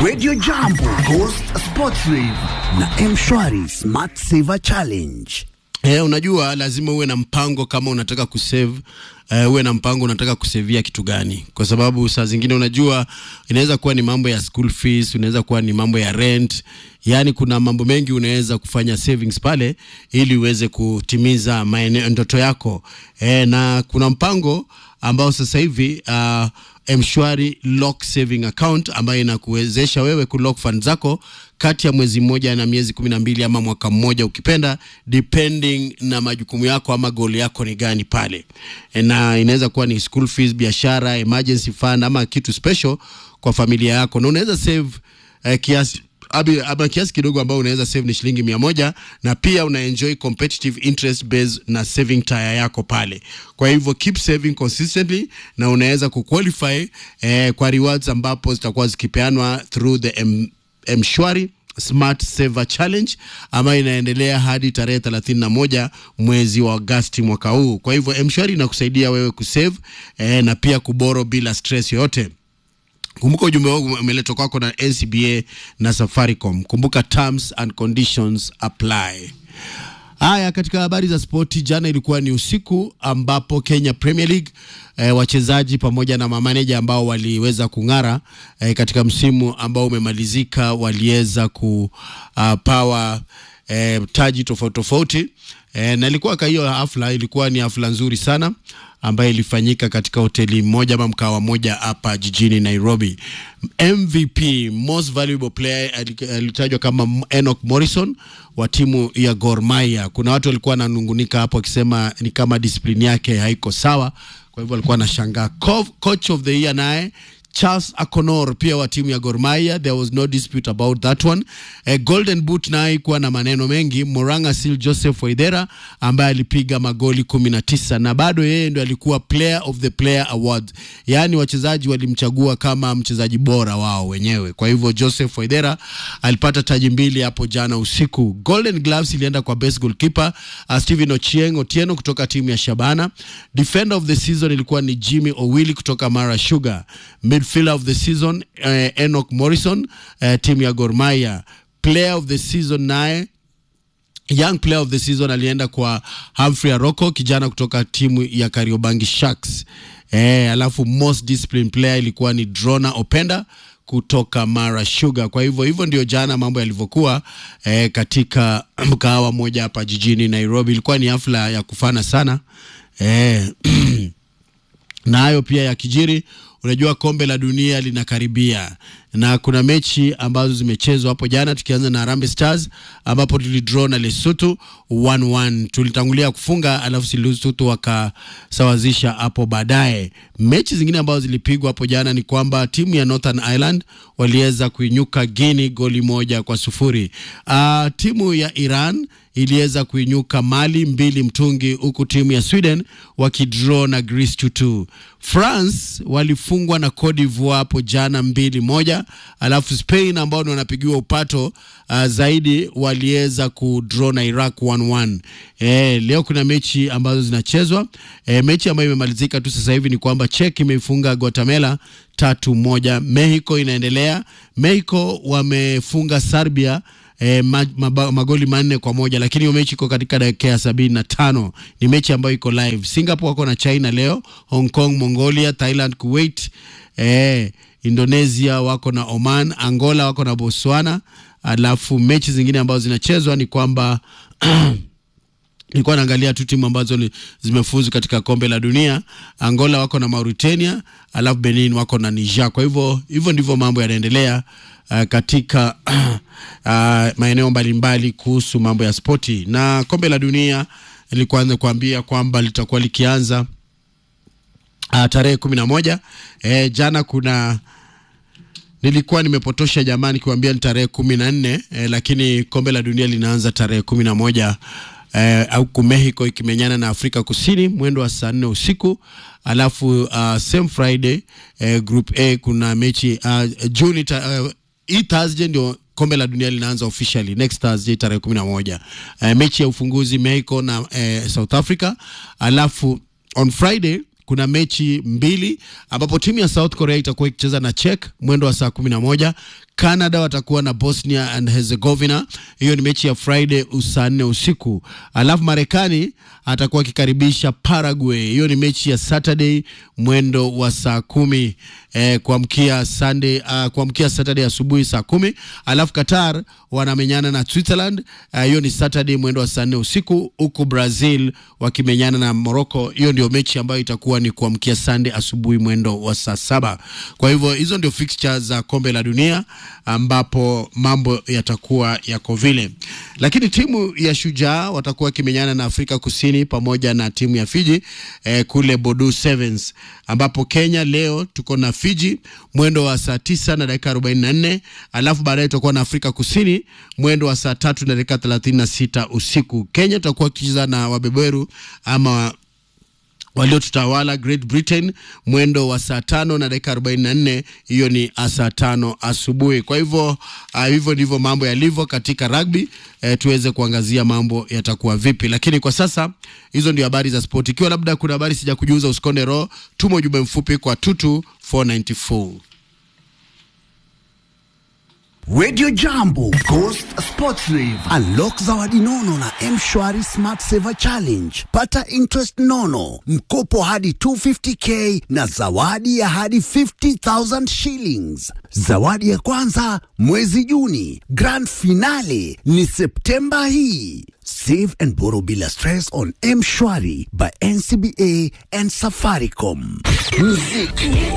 Radio Jambo, Ghost Sports Rave na Mshwari Smart Saver Challenge. Eh, unajua lazima uwe na mpango kama unataka kusave uh, uwe na mpango unataka kusevia kitu gani, kwa sababu saa zingine unajua inaweza kuwa ni mambo ya school fees, unaweza kuwa ni mambo ya rent, yani kuna mambo mengi unaweza kufanya savings pale ili uweze kutimiza maeneo ndoto yako eh, na kuna mpango ambao sasa hivi uh, mshwari lock saving account ambayo inakuwezesha wewe kulock fund zako kati ya mwezi mmoja na miezi kumi na mbili ama mwaka mmoja ukipenda, depending na majukumu yako ama goal yako ni gani pale, na inaweza kuwa ni school fees, biashara, emergency fund ama kitu special kwa familia yako, na unaweza save eh, kiasi abi, ama kiasi kidogo ambao unaweza save ni shilingi mia moja na pia una enjoy competitive interest based na saving tire yako pale. Kwa hivyo keep saving consistently na unaweza kuqualify eh, kwa rewards ambapo zitakuwa zikipeanwa through the M Mshwari Smart Saver Challenge ambayo inaendelea hadi tarehe 31 mwezi wa Agosti mwaka huu. Kwa hivyo Mshwari inakusaidia wewe kusave eh, na pia kuboro bila stress yoyote. Kumbuka ujumbe wangu umeletwa kwako na NCBA na Safaricom. Kumbuka terms and conditions apply. Haya, katika habari za spoti, jana ilikuwa ni usiku ambapo Kenya Premier League eh, wachezaji pamoja na mamaneja ambao waliweza kung'ara eh, katika msimu ambao umemalizika waliweza kupawa eh, taji tofauti tofauti eh, na ilikuwa ka hiyo hafla ilikuwa ni hafla nzuri sana ambayo ilifanyika katika hoteli moja ama mkawa moja hapa jijini Nairobi. MVP most valuable player alitajwa kama Enoch Morrison wa timu ya Gor Mahia. Kuna watu walikuwa wananungunika hapo wakisema ni kama disiplini yake haiko sawa, kwa hivyo walikuwa wanashangaa. Coach of the year naye Charles Akonor pia wa timu ya Gor Mahia, there was no dispute about that one. A golden boot naye kuwa na maneno mengi. Moranga Sil Joseph Waidera ambaye alipiga magoli 19 na bado yeye ndo alikuwa player of the player award, yaani wachezaji walimchagua kama mchezaji bora wao wenyewe. Kwa hivyo Joseph Waidera alipata taji mbili hapo jana usiku. Golden Gloves ilienda kwa best goalkeeper uh, Steven Ochieng Otieno kutoka timu ya Shabana. Defender of the season ilikuwa ni Jimmy Owili kutoka Mara Sugar. Midfielder of the season uh, Enoch Morrison uh, timu ya Gor Mahia. Player of the season naye young player of the season alienda kwa Humphrey Aroko kijana kutoka timu ya Kariobangi Sharks. Eh, alafu most disciplined player ilikuwa ni Drona Openda kutoka Mara Sugar. Kwa hivyo hivyo ndio jana mambo yalivyokuwa eh, katika mkahawa moja hapa jijini Nairobi. Ilikuwa ni hafla ya kufana sana eh, na hayo pia ya kijiri. Unajua kombe la dunia linakaribia na kuna mechi ambazo zimechezwa hapo jana, tukianza na Harambee Stars ambapo tulidraw na Lesotho 1-1. Tulitangulia kufunga alafu Lesotho wakasawazisha hapo baadaye. Mechi zingine ambazo zilipigwa hapo jana ni kwamba timu ya Northern Ireland waliweza kuinyuka Guinea goli moja kwa sufuri. Uh, timu ya Iran iliweza kuinyuka Mali mbili mtungi, huku timu ya Sweden wakidraw na Greece 2-2. France walifungwa na Cote d'Ivoire hapo jana mbili moja, alafu Spain ambao ni wanapigiwa upato uh, zaidi waliweza kudraw na Iraq 1-1. Eh, leo kuna mechi ambazo zinachezwa. Eh, mechi ambayo imemalizika tu sasa hivi ni kwamba Czech imeifunga Guatemala tatu moja. Mexico inaendelea. Mexico wamefunga Serbia E, ma, ma, magoli manne kwa moja lakini hiyo mechi iko katika dakika ya sabini na tano. Ni mechi ambayo iko live. Singapore wako na China leo, Hong Kong, Mongolia, Thailand, Kuwait, e, Indonesia wako na Oman, Angola wako na Botswana. Alafu mechi zingine ambazo zinachezwa ni kwamba nilikuwa naangalia tu timu ambazo zimefuzu katika kombe la dunia. Angola wako na Mauritania, alafu Benin wako na Niger. Kwa hivyo hivyo ndivyo mambo yanaendelea uh, katika uh, maeneo mbalimbali kuhusu mambo ya spoti na kombe la dunia. Nilikuanza kuambia kwamba litakuwa likianza uh, tarehe kumi na moja. E, jana kuna nilikuwa nimepotosha jamani kuambia ni tarehe kumi na nne e, lakini kombe la dunia linaanza tarehe kumi na moja eh, huku Mexico ikimenyana na Afrika Kusini mwendo wa saa nne usiku. Alafu uh, same Friday eh, group A kuna mechi uh, Juni uh, hii Thursday ndio kombe la dunia linaanza officially next Thursday tarehe kumi na moja. Uh, mechi ya ufunguzi Mexico na uh, South Africa. Alafu on Friday kuna mechi mbili ambapo timu ya South Korea itakuwa ikicheza na Czech mwendo wa saa kumi na moja. Canada watakuwa na Bosnia and Herzegovina. Hiyo ni mechi ya Friday saa nne usiku. Alafu Marekani atakuwa akikaribisha Paraguay. Hiyo ni mechi ya Saturday mwendo wa saa kumi eh, kuamkia Sunday uh, kuamkia Saturday asubuhi saa kumi. Alafu Qatar wanamenyana na Switzerland hiyo uh, ni Saturday mwendo wa saa nne usiku, huku Brazil wakimenyana na Morocco. Hiyo ndio mechi ambayo itakuwa ni kuamkia Sunday asubuhi mwendo wa saa saba. Kwa hivyo hizo ndio fixtures za kombe la dunia ambapo mambo yatakuwa yako vile, lakini timu ya Shujaa watakuwa wakimenyana na Afrika Kusini pamoja na timu ya Fiji eh, kule Bodu Sevens, ambapo Kenya leo tuko na Fiji mwendo wa saa tisa na dakika arobaini na nne alafu baadaye tutakuwa na Afrika Kusini mwendo wa saa tatu na dakika thelathini na sita usiku. Kenya tutakuwa kicheza na wabeberu ama waliotutawala Great Britain mwendo wa saa tano na dakika arobaini na nne hiyo ni saa tano asubuhi. Kwa hivyo uh, hivyo ndivyo mambo yalivyo katika rugby eh, tuweze kuangazia mambo yatakuwa vipi, lakini kwa sasa hizo ndio habari za sport. Ikiwa labda kuna habari sija kujuza, usikonde roho, tuma ujumbe mfupi kwa tutu 494 Radio Jambo, Ghost Sports Rave. Unlock zawadi nono na M-Shwari Smart Saver Challenge. Pata interest nono, mkopo hadi 250k na zawadi ya hadi 50,000 shillings. Zawadi ya kwanza mwezi Juni, grand finale ni Septemba hii. Save and borrow bila stress on M-Shwari by NCBA and Safaricom. Muziki